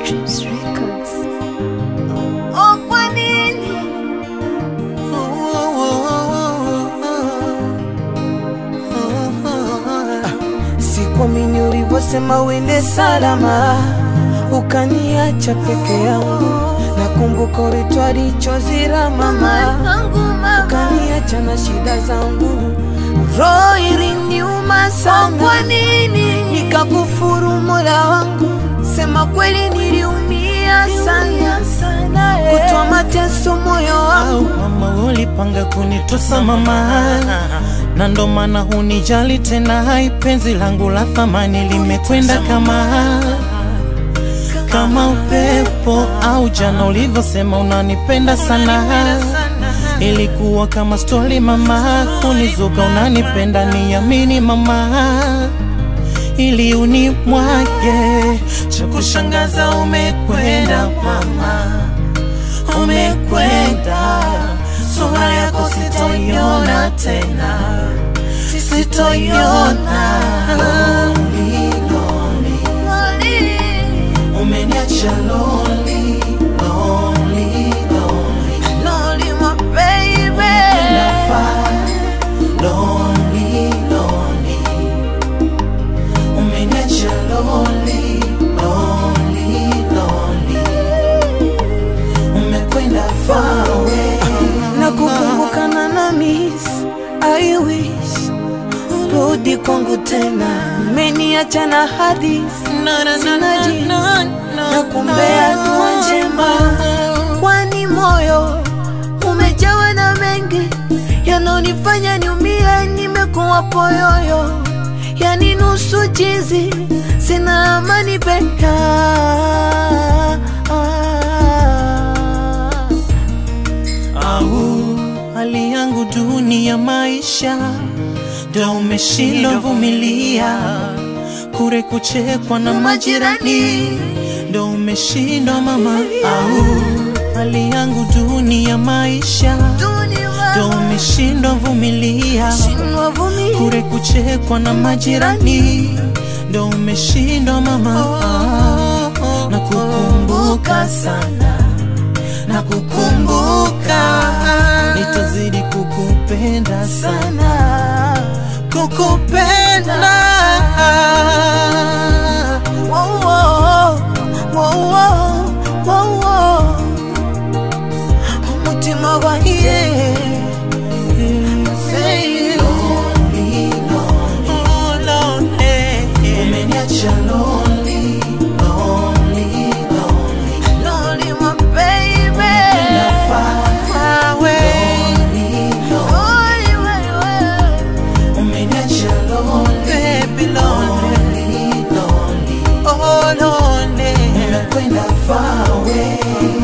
Dreams Records. Oh, kwa nini? Sikuamini ulivyosema uende salama, ukaniacha peke yangu. Nakumbuka ulitwali chozi la mama, Zangu mama. ukaniacha na shida zangu. Roho iliniuma Oh, sana, kwa nini? nikakufuru Mola wangu. Sema kweli, niliumia sana, sana kutoa mateso moyo au wangu. mama ulipanga kunitosa mama na ndo maana hunijali tena hai penzi langu la thamani limekwenda kama kama upepo au jana ulivyosema unanipenda sana ilikuwa kama stori mama kunizuka unanipenda niamini mama ili unimwage cha kushangaza umekwenda mama umekwenda, sura yako sitoiona tena, sitoiona. Lonely, lonely, umeniacha lonely, lonely, lonely. Lonely, my baby. Lonely, lonely, umeniacha lonely, lonely, lonely. Umekwenda far away. na kukumbukana na miss I wish rudi kwangu tena, umeniacha na hadithi sina jinsi na kumbea dua njema, kwani moyo umejawa na mengi yanonifanya niumie, nimekuwa poyoyo, yani nusu chizi, sina amani peka au hali yangu duni ya maisha ndo umeshindwa vumilia kure kuchekwa na majirani ndo umeshindwa mama au hali yangu duni ya maisha ndo umeshindwa vumilia kure kuchekwa na majirani ndo umeshindwa mama na kukumbuka sana na kukumbuka nitazidi kukupenda sana kukupenda umutima wanjye Oh, lonely. umeniacha lonely, lonely, lonely. Lonely, my baby. Far away. Lonely, way, way. Umeniacha lonely, baby, lonely. Oh, lonely. Umekwenda far away.